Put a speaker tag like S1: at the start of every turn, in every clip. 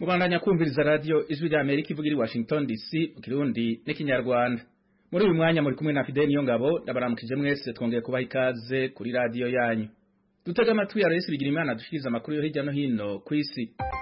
S1: kubandanya kumviriza radio ijwi rya Amerika ivugira i Washington DC mu kirundi n'ikinyarwanda muri uyu mwanya muri kumwe na Fidel Niyongabo ndabaramukije mwese twongeye kubaha ikaze kuri radio yanyu dutega amatwi ya Yesu bigira imana dushikiriza amakuru yo hirya no hino ku isi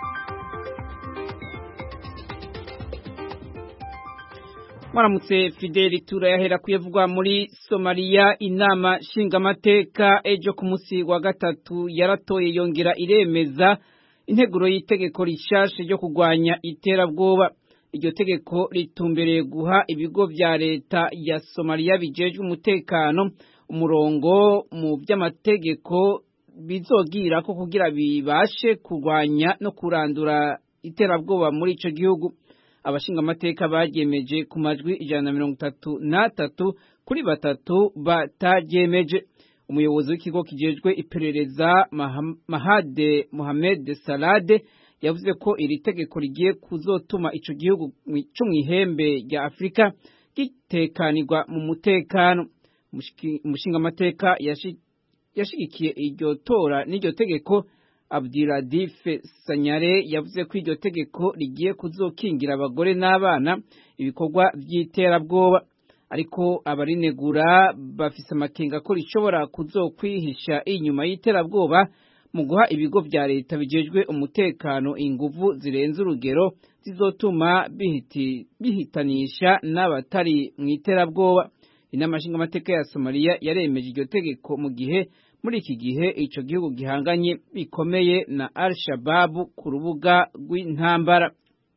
S2: mwaramutse fideli turayahera kuyavugwa muri somaliya inama nshingamateka ejo ku munsi wa gatatu yaratoye yongera iremeza integuro y'itegeko rishasha ryo kurwanya iterabwoba iryo tegeko ritumbereye guha ibigo vya leta ya somaliya bijejwe umutekano umurongo mu vy'amategeko bizogira ko kugira bibashe kurwanya no kurandura iterabwoba muri ico gihugu abashingamateka baryemeje ku majwi ijana na mirongo itatu n'atatu kuri batatu bataryemeje umuyobozi w'ikigo kijejwe iperereza mahade mohamed salade yavuze ko iri tegeko rigiye kuzotuma ico gihugu co mw'ihembe rya afurika gitekanirwa mu mutekano umushingamateka yashigikiye iryo tora n'iryo tegeko Abdiradife Sanyare yavuze ko iryo tegeko rigiye kuzokingira abagore n'abana ibikorwa vy'iterabwoba ariko abarinegura bafise amakenga ko rishobora kuzokwihisha inyuma y'iterabwoba mu guha ibigo vya leta bijejwe umutekano inguvu zirenze urugero zizotuma bihiti, bihitanisha n'abatari mw'iterabwoba inama nshingamateka ya Somalia yaremeje iryo tegeko mu gihe muri iki gihe ico gihugu gihanganye bikomeye na Al-Shabaab ku rubuga rw'intambara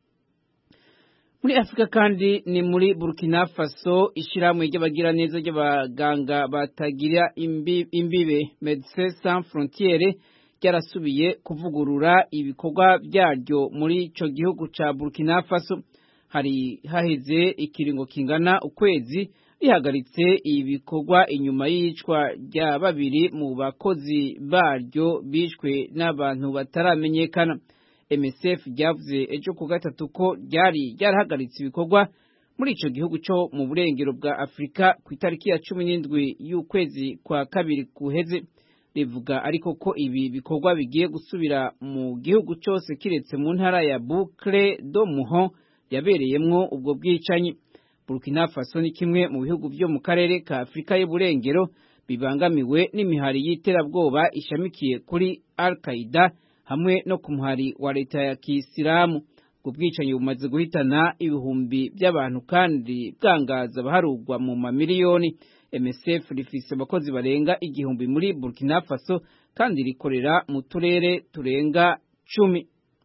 S2: muri Afrika kandi ni muri Burkina Faso ishiramwe ry'abagira neza ry'abaganga batagira imbibe Médecins Sans Frontières ryarasubiye kuvugurura ibikorwa vyaryo muri ico gihugu ca Burkina Faso hari haheze ikiringo kingana ukwezi rihagaritse ibikorwa inyuma y'icwa rya babiri mu bakozi baryo bishwe n'abantu bataramenyekana MSF ryavuze ejo ku gatatu ko ryari ryarahagaritse ibikorwa muri ico gihugu cyo mu burengero bwa Afrika ku itariki ya cumi n'indwi y'ukwezi kwa kabiri kuheze rivuga ariko ko ibi bikorwa bigiye gusubira mu gihugu cyose kiretse mu ntara ya Boucle do Muho yabereyemwo ubwo bwicanyi Burkina Faso ni kimwe mu bihugu byo mu karere ka Afrika y'uburengero bibangamiwe n'imihari y'iterabwoba ishamikiye kuri Al-Qaeda hamwe no ku muhari wa leta ya Kisilamu. Ubwo bwicanyi bumaze guhitana ibihumbi by'abantu kandi bwangaza abaharugwa mu mamiliyoni. MSF rifise abakozi barenga igihumbi muri Burkina Faso kandi rikorera mu turere turenga cumi.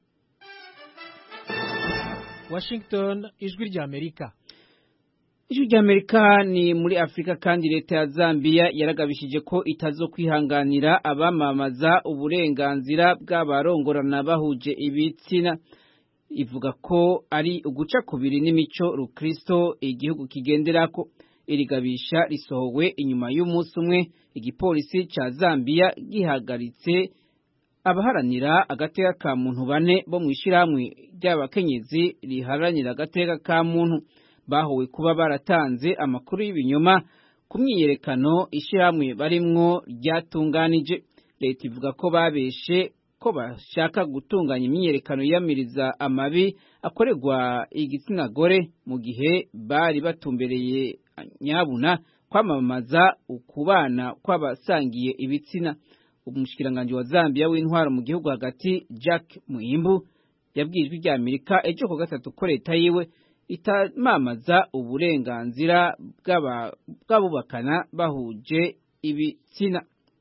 S3: Washington, ijwi rya Amerika.
S2: Ijwi rya Amerika ni muri Afrika kandi leta ya Zambia yaragabishije ko itazo kwihanganira abamamaza uburenganzira bw'abarongorana bahuje ibitsina ivuga ko ari uguca kubiri n'imico rukristo igihugu kigenderako irigabisha risohowe inyuma y'umunsi umwe igipolisi ca Zambia gihagaritse abaharanira agateka ka muntu bane bo mu ishirahamwe ry'abakenyezi riharanira agateka ka muntu bahowe kuba baratanze amakuru y'ibinyoma ku myiyerekano ishyirahamwe barimwo ryatunganije leta ivuga ko babeshe ko bashaka gutunganya imyiyerekano yiyamiriza amabi akorerwa igitsina gore mu gihe bari batumbereye nyabuna kwamamaza ukubana kw'abasangiye ibitsina umushikiranganji wa Zambia w'intwaro mu gihugu hagati Jack Muhimbu yabwiye ijwi rya Amerika ejo ku gatatu ko leta yiwe itamamaza uburenganzira bw'abubakana bahuje ibitsina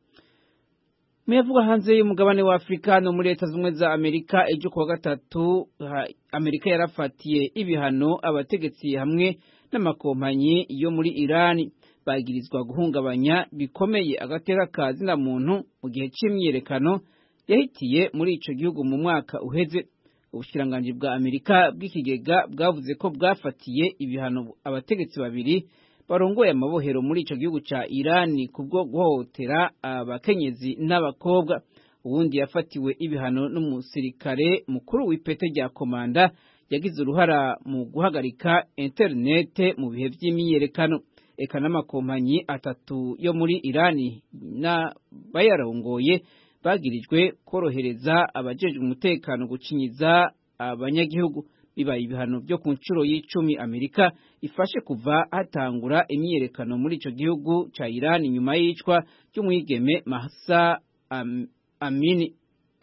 S2: muyavuga hanze y'umugabane wa Afurika no muri leta zimwe za Amerika ejo kuwa gatatu Amerika yarafatiye ibihano abategetsi hamwe n'amakompanyi yo muri Irani bagirizwa guhungabanya bikomeye agateka ka zina muntu mu gihe c'imyiyerekano yahitiye muri ico gihugu mu mwaka uheze ubushikiranganji bwa Amerika bw'ikigega bwavuze ko bwafatiye ibihano abategetsi babiri barongoye amabohero muri ico gihugu ca Irani kubwo guhohotera abakenyezi n'abakobwa uwundi yafatiwe ibihano n'umusirikare mukuru w'ipete rya komanda yagize uruhara mu guhagarika interinete mu bihe vy'imyiyerekano eka n'amakompanyi atatu yo muri Irani n'abayarongoye bagirijwe korohereza abajejwe umutekano gucinyiza abanyagihugu bibaye ibihano byo ku nshuro y'icumi Amerika ifashe kuva hatangura imyiyerekano muri ico gihugu ca Iran nyuma y'icwa ry'umwigeme Mahsa Am Amini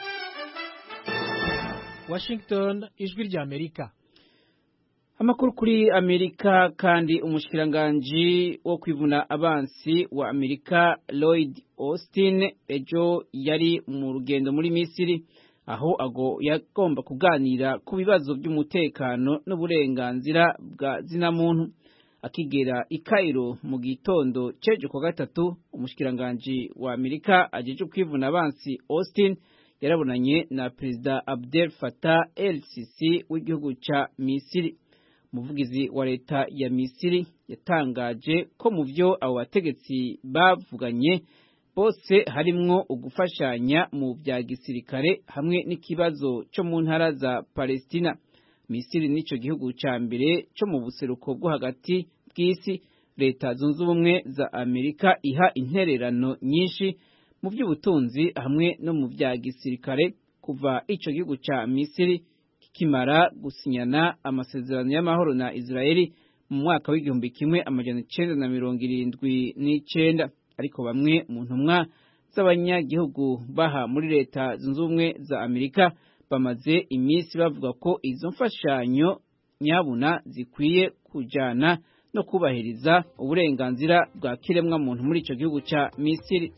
S3: Washington ijwi rya Amerika
S2: Amakuru kuri Amerika kandi umushikiranganji wo kwivuna abansi wa Amerika Lloyd Austin ejo yari mu rugendo muri Misiri aho ago yagomba kuganira ku bibazo by'umutekano n'uburenganzira bwa zinamuntu akigera i Cairo mu gitondo cejo kwa gatatu umushikiranganji wa Amerika ajeje kwivuna abansi Austin yarabonanye na Perezida Abdel Fattah el-Sisi w'igihugu ca Misiri umuvugizi wa leta ya Misiri yatangaje ko mu byo abo bategetsi bavuganye bose harimwo ugufashanya mu bya gisirikare hamwe n'ikibazo cyo mu ntara za Palestina Misiri nico gihugu ca mbere cyo mu buseruko bwo hagati bw'isi leta zunze ubumwe za Amerika iha intererano nyinshi mu by'ubutunzi hamwe no mu bya gisirikare kuva ico gihugu ca Misiri kimara gusinyana amasezerano y'amahoro na Israeli mu mwaka w'igihumbi kimwe amajana icenda na mirongo irindwi n'icenda ariko bamwe mu ntumwa z'abanyagihugu baha muri leta zunze ubumwe za Amerika bamaze iminsi bavuga ko izo mfashanyo nyabuna zikwiye kujana no kubahiriza uburenganzira bwa kiremwa muntu muri ico gihugu ca Misiri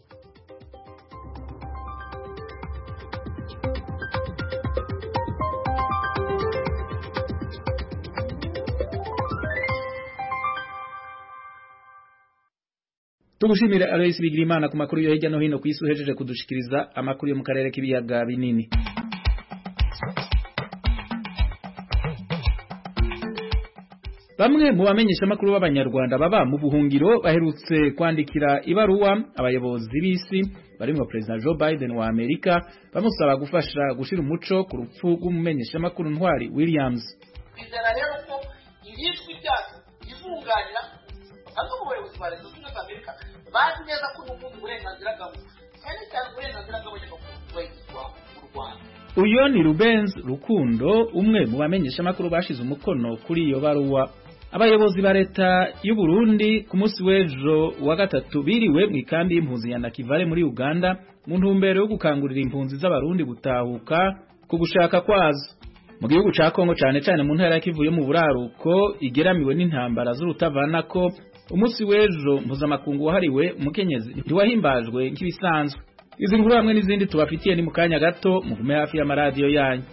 S1: tugushimire Alois Bigirimana ku makuru yo hirya no hino ku isi uhejeje kudushikiriza amakuru yo mu karere k'ibiyaga binini Bamwe mu bamenyesha makuru b'abanyarwanda baba mu buhungiro baherutse kwandikira ibaruwa abayobozi b'isi barimo President Joe Biden wa Amerika bamusaba gufasha gushira umuco ku rupfu rw'umumenyesha makuru ntwari Williams.
S4: Bizera rero ko ibizwi byacu bizunganira bamwe mu bayobozi ba leta zunze za Amerika bazi neza ko n'ubundi uburenganzira bwabo cyane cyane uburenganzira bw'abanyamakuru bwubahirizwa mu Rwanda
S1: Uyo ni Rubens Rukundo umwe mu bamenyesha makuru bashize umukono kuri iyo baruwa abayobozi ba leta y'u Burundi ku munsi w'ejo wa gatatu biriwe mu ikambi y'impunzi ya Nakivale muri Uganda mu ntumbero yo gukangurira impunzi z'abarundi gutahuka ku gushaka kwazo mu gihugu ca Kongo cane cane mu ntara ya Kivu yo mu buraruko igeramiwe n'intambara z'urutavanako umunsi w'ejo mpuzamakungu wahariwe umukenyezi ntiwahimbajwe nk'ibisanzwe izi nkuru hamwe n'izindi tubafitiye ni mu kanya gato mugume hafi y'amaradiyo yanyu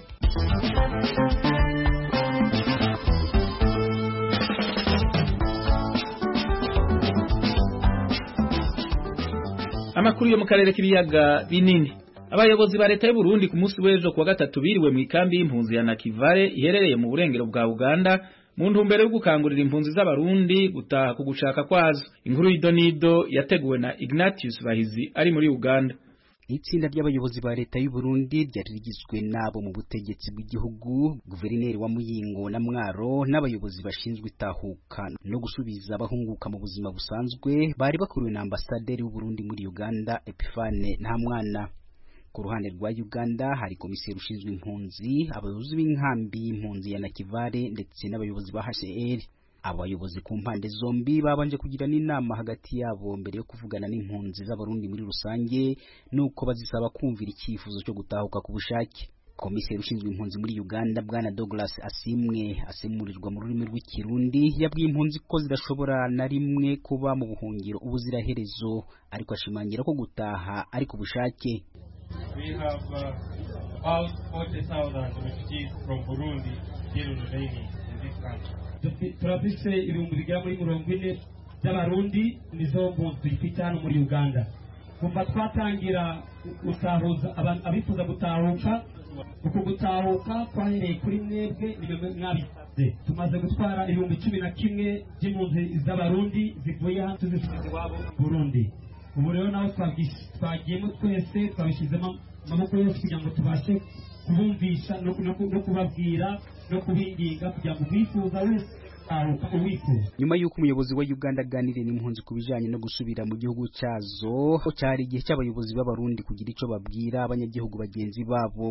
S1: amakuru yo mu karere k'ibiyaga binini abayobozi ba leta y'u Burundi ku munsi w'ejo kuwa gatatu biriwe mu ikambi y'impunzi ya Nakivale iherereye mu burengero bwa Uganda mu ntumbero yo gukangurira impunzi z'abarundi gutaha ku gushaka kwazo inkuru y'idonido yateguwe na Ignatius Bahizi ari muri Uganda
S5: itsinda ry'abayobozi ba leta y'u Burundi ryari rigizwe nabo mu butegetsi bw'igihugu guverineri wa Muyingo na Mwaro n'abayobozi bashinzwe itahuka no gusubiza abahunguka mu buzima busanzwe bari bakuriwe na ambasaderi w'u Burundi muri Uganda Epifane Ntamwana ku ruhande rwa Uganda hari komiseri ushinzwe impunzi abayobozi b'inkambi y'impunzi ya Nakivale ndetse n'abayobozi ba HCR abayobozi ku mpande zombi babanje kugirana inama hagati yabo mbere yo kuvugana n'impunzi z'abarundi muri rusange nuko bazisaba kumvira icyifuzo cyo gutahuka ku bushake komiseri ushinzwe impunzi muri Uganda bwana Douglas Asimwe asemurirwa mu rurimi rw'ikirundi yabwiye impunzi ko zidashobora na rimwe kuba mu buhungiro ubuziraherezo ariko ashimangira ko gutaha ari ku bushake
S6: We have uh, about 40,000 refugees from Burundi still remaining in this country.
S7: Tufi- turafise ibihumbi bigera muri mirongo ine by'abarundi nizo mpunzi dufite hano muri uganda kuva twatangira gutahuza aba- abifuza gutahuka uku gutahuka twahereye kuri mwebwe nimwe mwabisabye tumaze gutwara ibihumbi cumi na kimwe by'impunzi z'abarundi zivuye hano tuzisubiza iwabo mu burundi ubu rero nawe twabwis- twagiyemo twese twabishyizemo amaboko yose kugira ngo tubashe kubumvisha no, no, no kubabwira no kubinginga kugira ngo umwifuza wese aruka uwifuza
S5: nyuma y'uko umuyobozi wa Uganda aganiriye n'impunzi ku bijanye no gusubira mu gihugu cyazo cyari igihe cy'abayobozi b'abarundi kugira ico babwira abanyagihugu bagenzi babo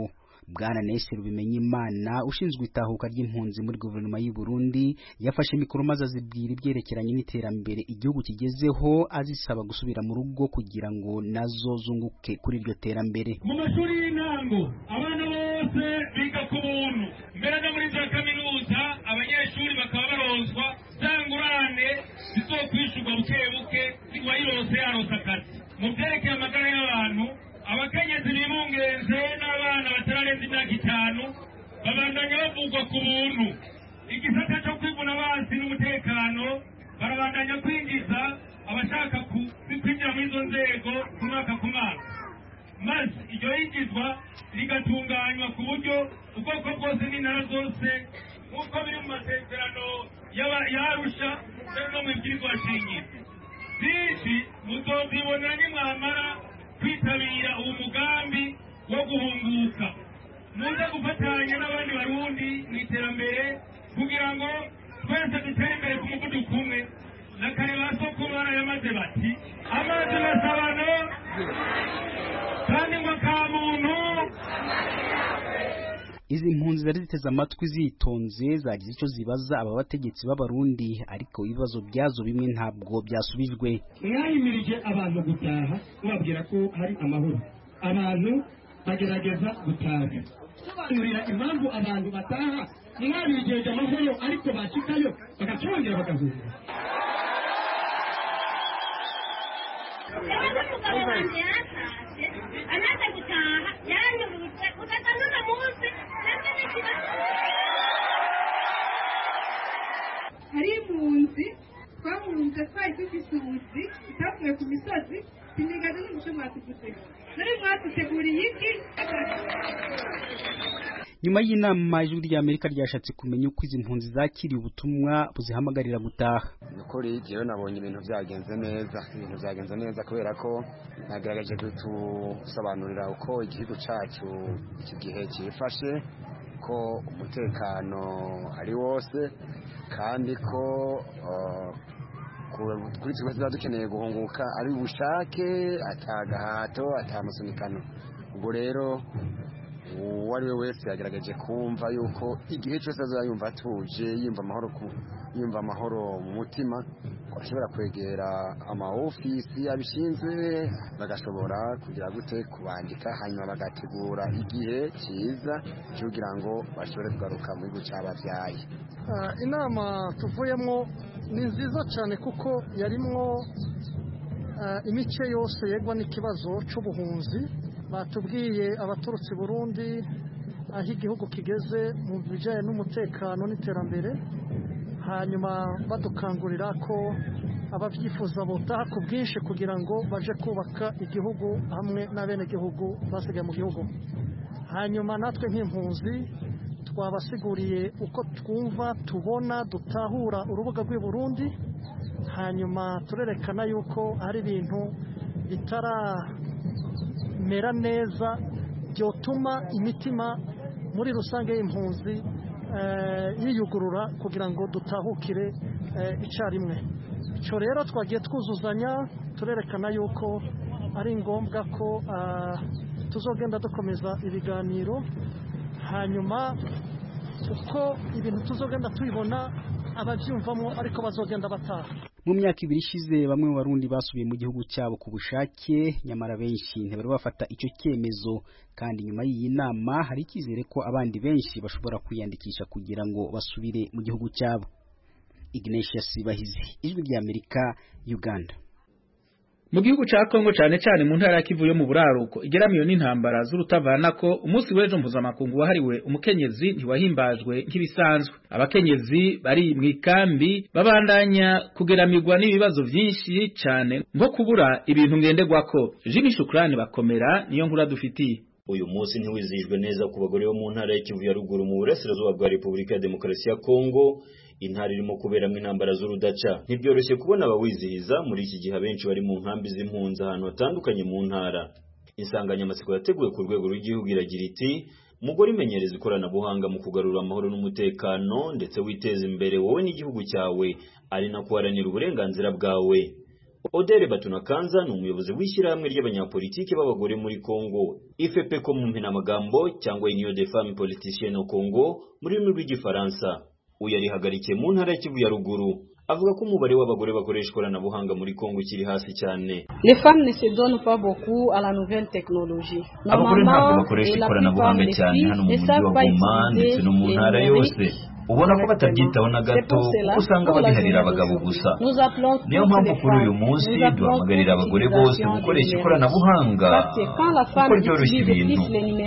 S5: bwana Nestor Bimenyimana ushinzwe itahuka ry'impunzi muri guverinoma y'u Burundi yafashe mikoro maze azibwira ibyerekeranye n'iterambere igihugu kigezeho azisaba gusubira mu rugo kugira ngo nazo zunguke kuri iryo terambere
S7: mu mashuri y'intango abana bose biga ku buntu mbere no muri za kaminuza abanyeshuri bakaba baronswa za ngurane zizokwishurwa buke buke uwayirose yaronse akazi mu byerekeye amagara y'abantu abakenyezi bibungenze n'abana batararenza imyaka itanu babandanya bavugwa ku buntu igisata cyo kwivuna abansi n'umutekano barabandanya kwinjiza abashaka kwinjira muri izo nzego ku mwaka ku mwaka maze iryo yinjizwa rigatunganywa ku buryo ubwoko bwose n'intara zose nk'uko biri mu masezerano yarusha no mu ibwirizwa shingiro byinshi muzozibona nimwamara kwitabira uwo mugambi wo guhunguka muze gufatanya n'abandi barundi mu iterambere kugira ngo twese dutere imbere ku muvuduko umwe na kare ba soko barayamaze bati amazi masabano kandi ngo ka muntu
S5: izi mpunzi zari ziteze amatwi zitonze zagize icyo zibaza aba bategetsi b'abarundi ariko ibibazo byazo bimwe ntabwo byasubijwe
S7: mwayimirije abantu gutaha mubabwira ko hari amahoro abantu bagerageza gutaha sobanurira impamvu abantu bataha mwabijeje amahoro ariko bashikayo bagacongera bagahunga
S8: umugabo wanjye yaratashye amaze gutaha yaranyurutse ugasa n'uno munsi nabyo ni ikibazo
S9: hari impunzi twahunze twari dufite ubuzi tutavuye ku misozi sinigaze n'umuco mwatuguze nari mwatuteguriye iki
S5: nyuma y'inama ijwi rya amerika ryashatse kumenya uko izi mpunzi zakiriye ubutumwa buzihamagarira gutaha
S10: ni ukuri jyewe nabonye ibintu byagenze neza ibintu byagenze neza kubera ko nagaragaje kutusobanurira uko igihugu cyacu iki gihe cyifashe ko umutekano ari wose kandi ko kuri twe tuba dukeneye guhunguka ari ubushake atagahato atamusunikano ubwo rero uwo ari we wese yagaragaje kumva yuko igihe cyose azaba yumva atuje yumva amahoro yumva amahoro mu mutima ko ashobora kwegera amaofisi abishinzwe bagashobora kugira gute kubandika hanyuma bagategura igihe cyiza kugira ngo bashobore kugaruka mu gihugu cy'ababyaye
S11: inama tuvuyemo ni nziza cyane kuko yarimwo imice yose yegwa n'ikibazo cy'ubuhunzi batubwiye abaturutse Burundi aho igihugu kigeze mu bijyanye n'umutekano n'iterambere hanyuma badukangurira ko ababyifuza botaha ku bwinshi kugira ngo baje kubaka igihugu hamwe n'abenegihugu basigaye mu gihugu hanyuma natwe nk'impunzi twabasiguriye uko twumva tubona dutahura urubuga rw'i Burundi hanyuma turerekana yuko hari ibintu bitaramera neza byotuma imitima muri rusange y'impunzi yiyugurura kugira ngo dutahukire icyarimwe icyo rero twagiye twuzuzanya turerekana yuko ari ngombwa ko tuzogenda dukomeza ibiganiro hanyuma uko ibintu tuzogenda tubibona ababyumvamo ariko bazogenda bataha
S5: mu myaka ibiri ishize bamwe mu barundi basubiye mu gihugu cyabo ku bushake nyamara benshi ntibari bafata icyo cyemezo kandi nyuma y'iyi nama hari icyizere ko abandi benshi bashobora kwiyandikisha kugira ngo basubire mu gihugu cyabo Ignatius Bahizi ijwi rya Amerika Uganda
S1: mu gihugu ca Kongo cane cane mu ntara ya Kivu yo mu buraruko igeramiyo n'intambara z'urutavana ko umunsi w'ejo mpuzamakungu wahariwe umukenyezi ntiwahimbajwe nk'ibisanzwe abakenyezi bari mu ikambi babandanya kugeramirwa n'ibibazo vyinshi cane nko kubura ibintu ngenderwako Jimmy Shukrani bakomera niyo nkura dufitiye
S12: uyu munsi ntiwizihijwe neza ku bagore bo mu ntara ya Kivu ya ruguru mu burasirazuba bwa Repubulika ya Demokarasi ya Kongo intara irimo kuberamo intambara z'urudaca ntibyoroshye kubona abawizihiza muri iki gihe abenshi bari mu nkambi z'impunzi ahantu hatandukanye mu ntara insanganyamatsiko yateguwe ku rwego rw'igihugu iragira iti mugore imenyereza ikoranabuhanga mu kugarura amahoro n'umutekano ndetse witeza imbere wowe n'igihugu cyawe ari nako uharanira uburenganzira bwawe Odere Batunakanza ni umuyobozi w'ishyirahamwe ry'abanyapolitiki b'abagore muri Congo IFPCO mu mpinamagambo cyangwa Union des femmes politiciennes au Congo mu rurimi rw'igifaransa uyu yarihagarikiye mu ntara ya Kivu ya ruguru avuga ko umubare w'abagore bakoresha ikoranabuhanga muri Congo ukiri hasi cyane
S13: Les femmes ne se donnent pas beaucoup à la nouvelle technologie.
S12: abagore ntabwo bakoresha ikoranabuhanga cyane hano mu mujyi wa Goma ndetse no mu ntara yose ubona ko batabyitaho na gato kuko usanga babiharira abagabo gusa niyo mpamvu kuri uyu munsi duhamagarira abagore bose gukoresha ikoranabuhanga kuko ryoroshya ibintu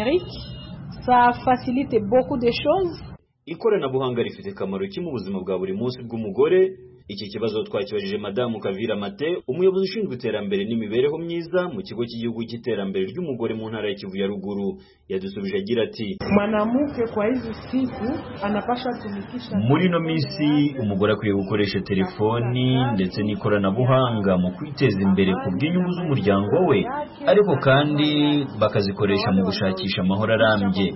S13: ça facilite beaucoup de choses
S12: ikoranabuhanga rifite akamaro ki mu buzima bwa buri munsi bw'umugore iki kibazo twakibajije madamu Kavira Mate umuyobozi ushinzwe iterambere n'imibereho myiza mu kigo cy'igihugu cy'iterambere ry'umugore mu ntara ya Kivu ya ruguru yadusubije agira ati
S14: mwanamke kwa hizi siku anapasha tumikisha
S12: muri ino minsi umugore akwiye gukoresha telefoni ndetse n'ikoranabuhanga mu kwiteza imbere ku bw'inyungu z'umuryango we ariko kandi bakazikoresha mu gushakisha amahoro arambye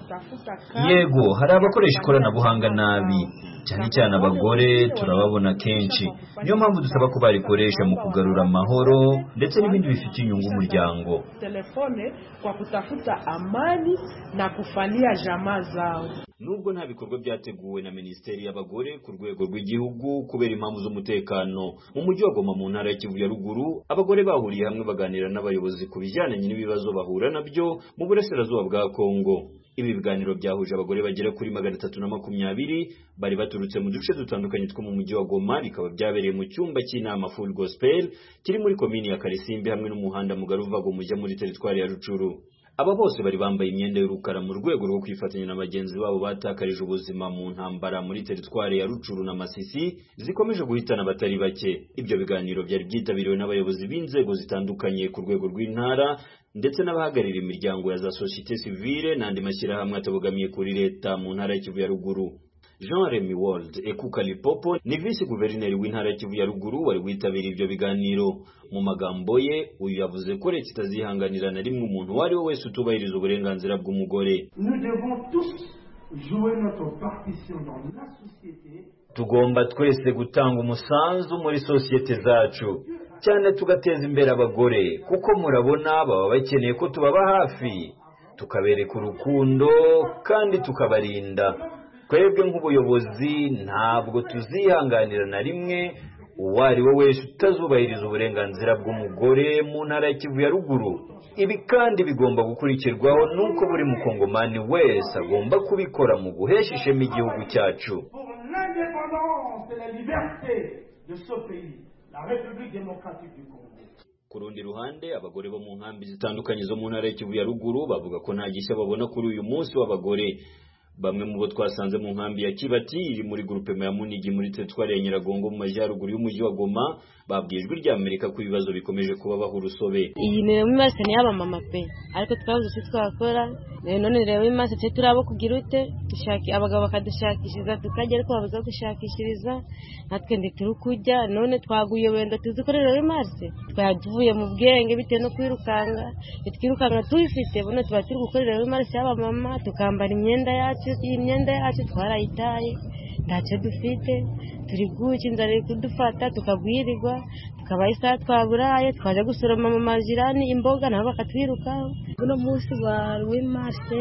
S12: yego hari abakoresha ikoranabuhanga nabi cyane cyane abagore turababona kenshi niyo mpamvu dusaba ko barikoresha mu kugarura amahoro ndetse n'ibindi bifite inyungu umuryango
S14: telefone kwa kutafuta amani na kufalia jamaa zao
S12: nubwo nta bikorwa byateguwe na minisiteri y'abagore ku rwego rw'igihugu kubera impamvu z'umutekano mu mujyi wa Goma mu ntara ya Kivu ya ruguru abagore bahuriye hamwe baganira n'abayobozi ku bijyanye n'ibibazo bahura nabyo mu burasirazuba bwa Kongo ibi biganiro byahuje abagore bagera kuri magana atatu na makumyabiri bari baturutse mu duce dutandukanye two mu mujyi wa Goma bikaba byabereye mu cyumba cy'inama Full Gospel kiri muri komini ya Karisimbi hamwe n'umuhanda mugari uva Goma ujya muri teritwari ya Rucuru aba bose bari bambaye imyenda y'urukara mu rwego rwo kwifatanya na bagenzi babo batakarije ubuzima mu ntambara muri teritwari ya Rucuru na Masisi zikomeje guhitana abatari bake ibyo biganiro byari byitabiriwe n'abayobozi b'inzego zitandukanye ku rwego rw'intara ndetse n'abahagarira imiryango ya za societe civile n'andi mashyirahamwe atabogamiye kuri leta mu ntara ya Kivu ya ruguru Jean Remy World Ekuka Lipopo ni visi guverineri w'intara ya Kivu ya ruguru wari witabiriye ibyo biganiro mu magambo ye uyu yavuze ko leta itazihanganira na rimwe umuntu uwo ari we wese utubahiriza uburenganzira bw'umugore
S15: Nous devons tous jouer notre partition dans la société
S12: tugomba twese gutanga umusanzu muri sosiyete zacu cyane tugateza imbere abagore kuko murabona baba bakeneye ko tubaba hafi tukabereka urukundo kandi tukabarinda twebwe nk'ubuyobozi ntabwo tuzihanganira na rimwe uwo ari we wese utazubahiriza uburenganzira bw'umugore mu ntara ya Kivu ya ruguru ibi kandi bigomba gukurikirwaho n'uko buri mukongomani wese agomba kubikora mu guhesha ishema igihugu cyacu
S15: pour l'indépendance et la liberté de ce pays, la République démocratique du Congo.
S12: ku rundi ruhande abagore bo mu nkambi zitandukanye zo mu ntara ya Kivu ya ruguru bavuga ko nta gishya babona kuri uyu munsi w'abagore bamwe mu bo twasanze mu nkambi ya Kibati iri muri groupe ya Munigi muri teritwari ya Nyiragongo mu majyaruguru y'umujyi wa Goma babwiye ijwi rya Amerika ko ibibazo bikomeje kubabaho urusobe
S16: iyi mirimo imaze ni y'abamama pe ariko twabuze icyo twakora Eh, none rero imaze twe turi abo kugira ute dushaki abagabo bakadushakishiriza tukajya ariko babuze aho dushakishiriza natwe ndi turi kujya none twaguye wenda tuzi ko rero imaze twari tuvuye mu bwenge bitewe no kwirukanka twirukanka tubifite buno tuba turi gukorera imarse y'abamama tukambara imyenda yacu iyi myenda yacu twarayitaye ntacyo dufite turi guca inzara iri kudufata tukagwirirwa tukabaha isaha twaburaye twajya gusoroma mu majirani imboga nabo bakatwirukaho
S17: uno munsi wa w'imarse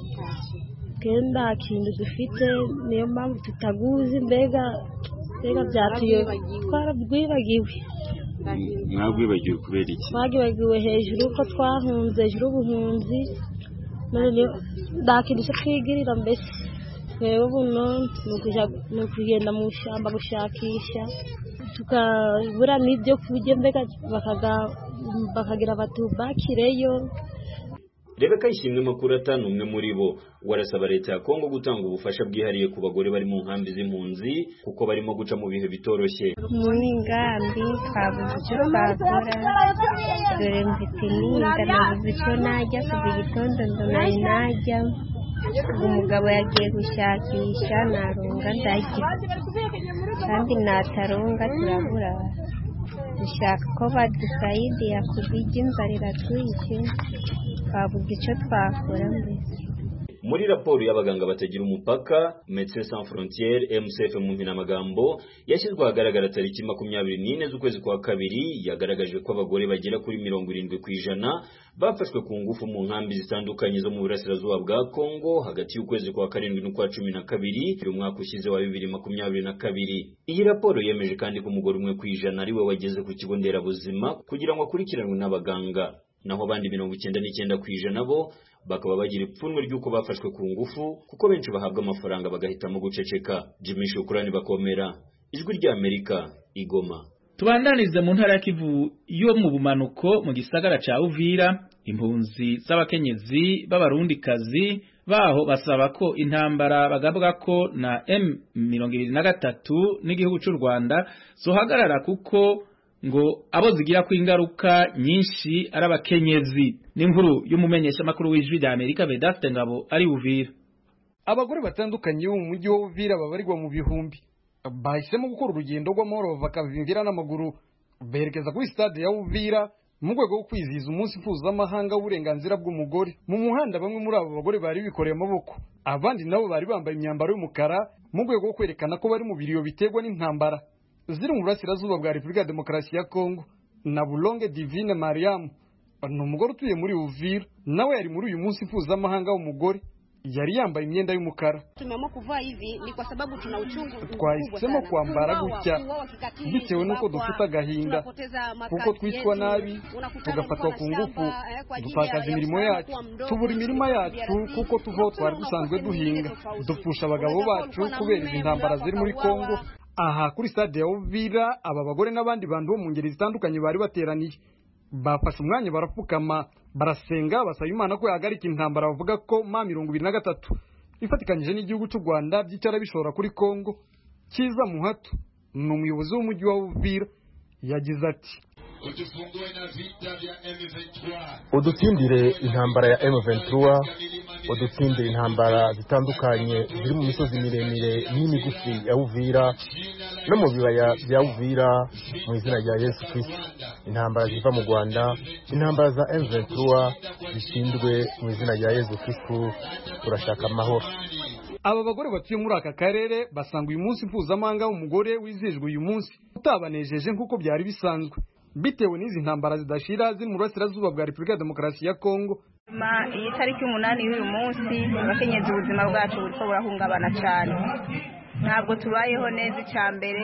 S17: twe nta kintu dufite niyo mpamvu tutaguzi mbega mbega byatuye twarabwibagiwe
S12: mwabwibagiwe kubera iki
S17: twagibagiwe hejuru yuko twahunze hejuru y'ubuhunzi none niyo- nta kintu cyo twigirira mbese twebwe buno ni ukuja- ni ukugenda mu ishyamba gushakisha tukabura n'ibyo kurya mbega bakaga- bakagira batubakireyo
S12: Rebeka Ishimwe Makurata ni umwe muri bo warasaba leta ya Kongo gutanga ubufasha bwihariye ku bagore bari mu nkambi z'impunzi kuko barimo guca mu bihe bitoroshye
S18: muri ngambi twabuze icyo twakora dore mfite n'inda nabuze icyo najya kuva igitondo ndonaye najya ubu umugabo yagiye gushakisha narunga ndajya kandi nataronga turabura dushaka ko badusayidiya kubijya inzara iratwishe twabuze icyo twakora mbese
S12: muri raporo y'abaganga batagira umupaka Médecins Sans Frontières MSF mu mpinamagambo yashyizwe ahagaragara tariki makumyabiri n'ine z'ukwezi kwa kabiri yagaragaje ko abagore bagera kuri mirongo irindwi ku ijana bafashwe ku ngufu mu nkambi zitandukanye zo mu burasirazuba bwa Kongo hagati y'ukwezi kwa karindwi n'ukwa cumi na kabiri umwaka ushize wa bibiri makumyabiri na kabiri iyi raporo yemeje kandi ko umugore umwe ku ijana ari we wageze ku kigo nderabuzima kugira ngo akurikiranwe n'abaganga naho abandi mirongo icyenda n'icyenda ku ijana bo bakaba bagira ipfunwe ry'uko bafashwe ku ngufu kuko benshi bahabwa amafaranga bagahitamo guceceka Jimmy Shukurani bakomera ijwi ry'Amerika igoma
S1: tubandanize mu ntara ya Kivu yo mu bumanuko mu gisagara ca Uvira impunzi z'abakenyezi b'abarundikazi baho basaba ko intambara bagabwa ko na M23 n'igihugu cy'u Rwanda zohagarara kuko ngo abo zigira ku ingaruka nyinshi ari abakenyezi n'inkuru y'umumenyesha makuru w'ijwi rya Amerika Vedaste Ngabo ari Uvira
S19: abagore batandukanye bo mu mujyi wa Uvira babarirwa mu bihumbi bahisemo gukora urugendo rw'amahoro bakavimvira n'amaguru berekeza kuri stade ya Uvira mu rwego rwo kwizihiza umunsi mpuzamahanga w'uburenganzira bw'umugore mu muhanda bamwe muri abo bagore bari bikoreye amaboko abandi nabo bari bambaye imyambaro y'umukara mu rwego rwo kwerekana ko bari mu biriyo biterwa n'intambara ziri mu burasirazuba bwa repubulika ya demokarasi ya kongo na bulonge divine mariamu ni umugore utuye muri uvira nawe yari muri uyu munsi mpuzamahanga w'umugore yari yambaye imyenda y'umukara
S20: Tumeamua kuvaa hivi ni kwa sababu tuna uchungu
S19: twahisemo kwambara gutya bitewe n'uko dufite agahinda kuko twicwa nabi tugafatwa ku ngufu dutakaza imirimo yacu tubura imirima yacu kuko tuvaho twari dusanzwe duhinga dupfusha abagabo bacu kubera izi ntambara ziri muri kongo aha kuri stade ya Uvira aba bagore n'abandi bantu bo mu ngeri zitandukanye bari bateraniye bafashe umwanya barapfukama barasenga basaba imana ko yahagarika intambara bavuga ko ma mirongo ibiri na gatatu ifatikanyije n'igihugu cy'u rwanda by'icyara bishora kuri kongo kiza muhato ni umuyobozi w'umujyi wa uvira yagize ati
S21: udutsindire intambara ya M23 udutsindire intambara zitandukanye ziri mu misozi miremire n'imigufi ya Uvira no mu bibaya bya Uvira mu izina rya Yesu Kristo intambara ziva mu Rwanda intambara za M23 zishinzwe mu izina rya Yesu Kristo turashaka amahoro
S19: aba bagore batuye muri aka karere basanga uyu munsi mpuzamahanga w'umugore wizihijwe uyu munsi utabanejeje nk'uko byari bisanzwe bitewe n'izi ntambara zidashira ziri mu burasirazuba bwa repubulika ya demokarasi ya kongo
S22: iyi tariki umunani y'uyu munsi abakenyezi ubuzima bwacu buriko burahungabana cyane ntabwo tubayeho neza icya mbere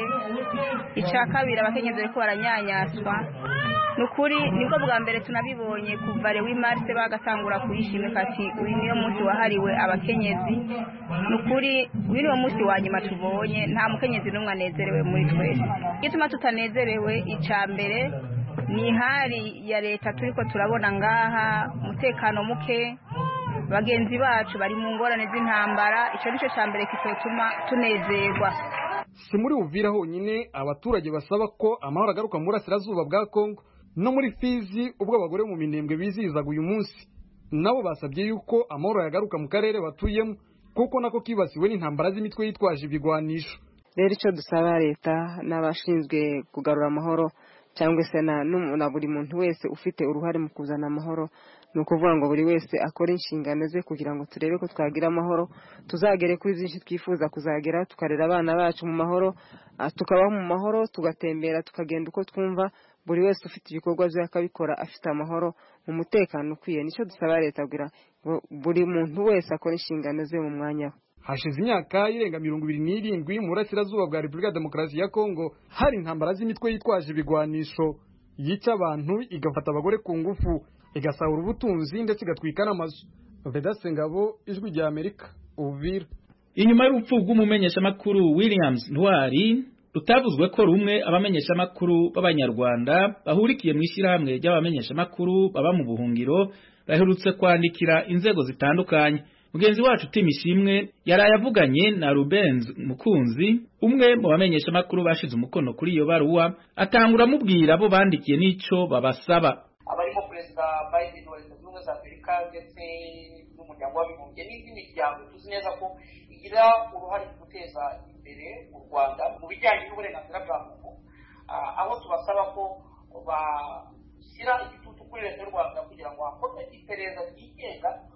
S22: icya kabiri abakenyezi bariko baranyanyaswa ni ukuri nibwo bwa mbere tunabibonye kuva rewi marise bagatangura kuyishimika ati uyu niyo munsi wahariwe abakenyezi ni ukuri uyu niwo munsi wa nyuma tubonye nta mukenyezi n'umwe anezerewe muri twese igituma tutanezerewe icya mbere ni ihari ya leta turiko turabona ngaha umutekano muke bagenzi bacu bari mu ngorane z'intambara icyo nicyo cya mbere kitotuma tunezerwa
S19: si muri uvira honyine abaturage basaba ko amahoro agaruka mu burasirazuba bwa kongo no muri fizi ubwo abagore mu minembwe bizihizaga uyu munsi nabo basabye yuko amahoro yagaruka mu karere batuyemo kuko nako kibasiwe n'intambara z'imitwe yitwaje ibigwanisho
S23: rero icyo dusaba leta n'abashinzwe kugarura amahoro cyangwa se na buri muntu wese ufite uruhare mu kuzana amahoro ni ukuvuga ngo buri wese akore inshingano ze kugira ngo turebe ko twagira amahoro tuzagere kuri byinshi twifuza kuzagera tukarera abana bacu mu mahoro tukabaho mu mahoro tugatembera tukagenda uko twumva buri wese ufite ibikorwa bye akabikora afite amahoro mu mutekano ukwiye nicyo dusaba leta kugira ngo buri muntu wese akore inshingano ze mu mwanya we
S19: hashize imyaka irenga mirongo ibiri n'irindwi mu burasirazuba bwa repubulika ya demokarasi ya kongo hari intambara z'imitwe yitwaje ibigwanisho yica abantu igafata abagore ku ngufu igasahura ubutunzi ndetse igatwika n'amazu vedase ngabo ijwi rya amerika uvira
S1: inyuma y'urupfu rw'umumenyeshamakuru williams ntwari rutavuzwe ko rumwe abamenyeshamakuru b'abanyarwanda bahurikiye mu ishyirahamwe ry'abamenyeshamakuru baba mu buhungiro baherutse kwandikira inzego zitandukanye mugenzi wacu Tim Ishimwe yaraye avuganye na Rubenz Mukunzi umwe mu bamenyesha makuru bashize umukono kuri iyo baruwa atangura amubwira abo bandikiye n'ico babasaba
S4: abarimo perezida Biden wa leta zunze ubumwe za Amerika ndetse n'umuryango w'abibumbye n'indi miryango tuzi neza ko igira uruhare mu guteza imbere u Rwanda mu bijyanye n'uburenganzira bwa muntu aho tubasaba ko bashyira igitutu kuri leta y'u Rwanda kugira ngo hakorwe iperereza ryigenga ku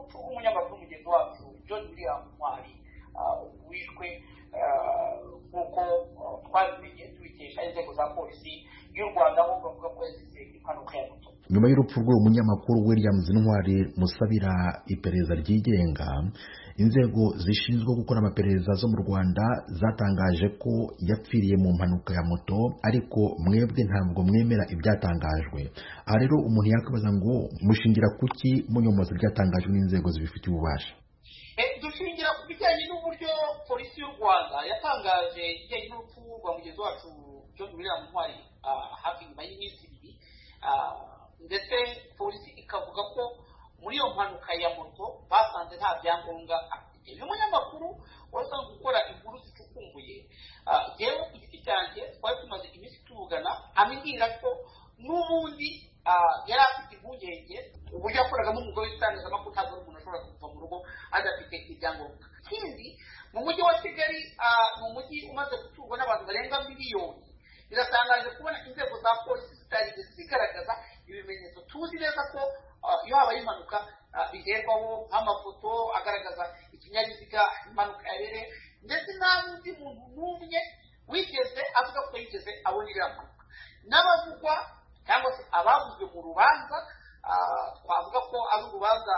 S4: urupfu rw'umunyamakuru mugenzi wacu john william ntwari wishwe nk'uko twabimenye tubikesha inzego za polisi y'u rwanda aho bavuga ko yazize impanuka ya moto
S2: nyuma y'urupfu rw'uwo munyamakuru williams ntwari musabira iperereza ryigenga inzego zishinzwe gukora amaperereza zo mu rwanda zatangaje ko yapfiriye mu mpanuka ya moto ariko mwebwe ntabwo mwemera ibyatangajwe aha rero umuntu yakwibaza ngo mushingira kuki munyomoza ibyatangajwe n'inzego zibifitiye ububasha
S4: dushingira ku bijyanye n'uburyo polisi y'u rwanda yatangaje ibijyanye n'urupfu rwa mugenzi wacu john william ntwari hafi nyuma y'iminsi ibiri ndetse polisi ikavuga ko muri iyo mpanuka ya moto basanze nta byangombwa afite uyu munyamakuru wasanzwe gukora inkuru zicukumbuye yewe ku giti cyanjye twari tumaze iminsi tuvugana ambwira ko n'ubundi yari afite impungenge uburyo yakoragamo umugore w'itangazamakuru ntabwo ari umuntu ashobora kuva mu rugo adafite ibyangombwa ikindi mu mujyi wa kigali ni umujyi umaze guturwa n'abantu barenga miliyoni biratangaje kubona inzego za polisi zitarigeze zigaragaza ibimenyetso tuzi neza ko iyo habaye impanuka bigerwaho nk'amafoto agaragaza ikinyabiziga impanuka yabereye ndetse nta n'undi muntu n'umwe wigeze avuga ko yigeze abona iriya mpanuka n'abavugwa cyangwa se abavuzwe mu rubanza twavuga ko ari urubanza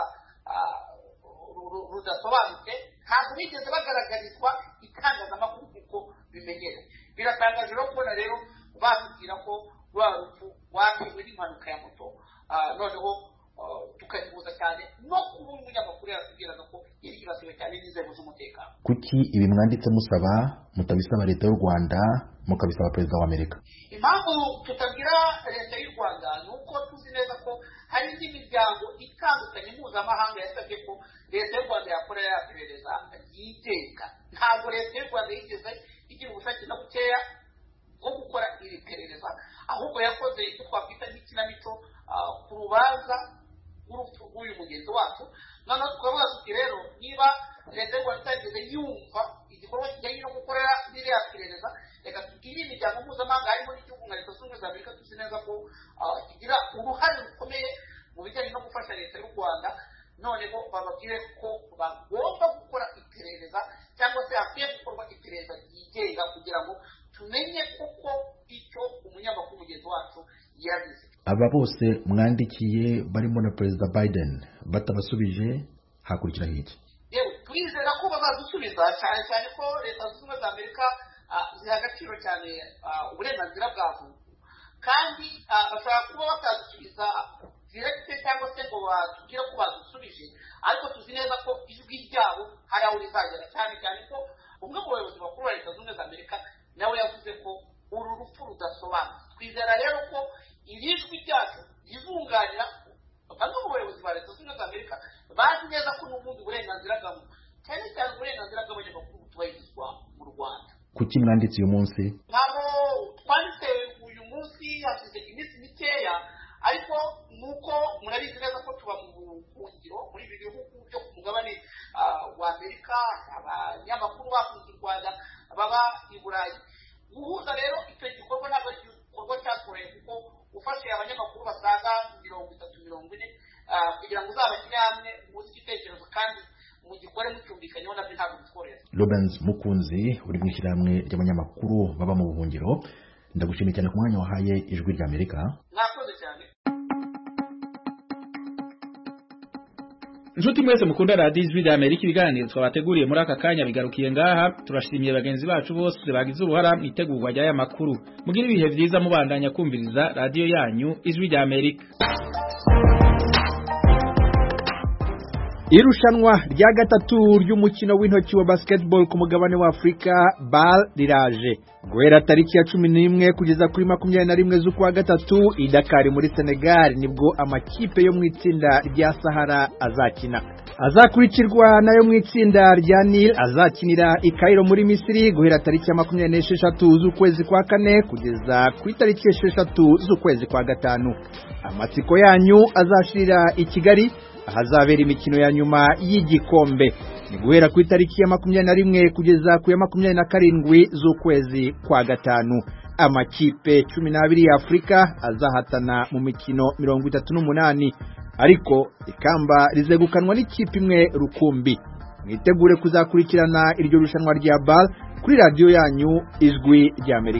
S4: rudasobanutse ntabwo bigeze bagaragarizwa itangazamakuru kuko bimenyerewe biratangaje rero kubona rero batubwira ko rwa rupfu rwatewe n'impanuka ya moto noneho tukayihuza cyane no kuba umunyamakuru yaratubwiraga ko yari yibasiwe cyane n'inzego z'umutekano
S2: kuki ibi mwanditse musaba mutabisaba leta y'u rwanda mukabisaba perezida wa amerika
S4: impamvu tutabwira leta y'u rwanda ni uko tuzi neza ko hari indi miryango itandukanye mpuzamahanga yasabye ko leta y'u rwanda yakora yaperereza yigenga ntabwo leta y'u rwanda yigeze igira ubushake na bukeya bwo gukora iri perereza ahubwo yakoze icyo twakwita nk'ikinamico ku rubanza rw'urupfu rw'uyu mugenzi wacu noneho tukavuga tuti rero niba leta y'u rwanda itageze yumva igikorwa kijyanye no gukorera ririya perereza reka tubwire imiryango mpuzamahanga harimo n'igihugu nka leta zunze ubumwe za amerika tuzi neza ko kigira uruhare rukomeye mu bijyanye no gufasha leta y'u rwanda noneho bababwire ko bagomba gukora iperereza cyangwa se hakwiye gukorwa iperereza ryigenga kugira ngo tumenye koko icyo umunyamakuru mugenzi wacu yazize
S2: aba bose mwandikiye barimo na perezida biden batabasubije hakurikiraho iki
S4: yewe turizera ko bazadusubiza cyane cyane ko leta zunze ubumwe za amerika ziha agaciro cyane uburenganzira bwa muntu kandi bashobora kuba batadusubiza direkite cyangwa se ngo batubwire ko badusubije ariko tuzi neza ko ijwi ryabo hari aho rizagera cyane cyane ko umwe mu bayobozi bakuru ba leta zunze ubumwe za amerika nawe yavuze ko uru rupfu rudasobanutse twizera rero ko iri jwi ryacu rizunganira bamwe mu bayobozi ba leta zunze ubumwe za amerika bazi neza ko n'ubundi burenganzira bwa muntu cyane cyane uburenganzira bw'abanyamakuru butubahirizwa mu rwanda
S2: kuki mwanditse uyu munsi
S4: ntabwo twanditse uyu munsi hashize iminsi mikeya ariko nuko murabizi neza ko tuba mu buhungiro muri ibi bihugu byo ku mugabane wa amerika abanyamakuru bakunze u rwanda baba i burayi guhuza rero icyo gikorwa ntabwo ari igikorwa cyakoreye kuko ufashe abanyamakuru basaga mirongo itatu mirongo ine kugira ngo uzabashyire hamwe muzi igitekerezo kandi mugikore mucyumvikanyeho nabyo ntabwo bitworohera
S2: Robens Mukunzi uri mu ishyirahamwe ry'abanyamakuru baba mu buhungiro ndagushimiye cyane ku mwanya wahaye ijwi rya Amerika
S4: mwakoze cyane
S1: Nshuti mwese mukunda radiyo ijwi rya Amerika ibiganiro twabateguriye muri aka kanya bigarukiye ngaha turashimiye bagenzi bacu bose bagize uruhara mu itegurwa ry'aya makuru mugire ibihe byiza mubandanya kumviriza radiyo yanyu ijwi rya Amerika
S3: irushanwa rya gatatu ry'umukino w'intoki wa basketball ku mugabane wa Afurika BAL riraje guhera tariki ya cumi n'imwe kugeza kuri makumyabiri na rimwe z'ukwa gatatu i Dakar muri Senegal nibwo amakipe yo mu itsinda rya Sahara azakina azakurikirwa nayo mu itsinda rya Nil azakinira i Cairo muri Misiri guhera tariki ya makumyabiri n'esheshatu z'ukwezi kwa kane kugeza ku itariki esheshatu z'ukwezi kwa gatanu amatsiko yanyu azashirira i Kigali ahazabera imikino ya nyuma y'igikombe ni guhera ku itariki ya makumyabiri na rimwe kugeza ku ya makumyabiri na karindwi z'ukwezi kwa gatanu amakipe cumi n'abiri ya afurika azahatana mu mikino mirongo itatu n'umunani ariko ikamba rizegukanwa n'ikipe imwe rukumbi mwitegure kuzakurikirana iryo rushanwa rya bal kuri radiyo yanyu ijwi ry'amerika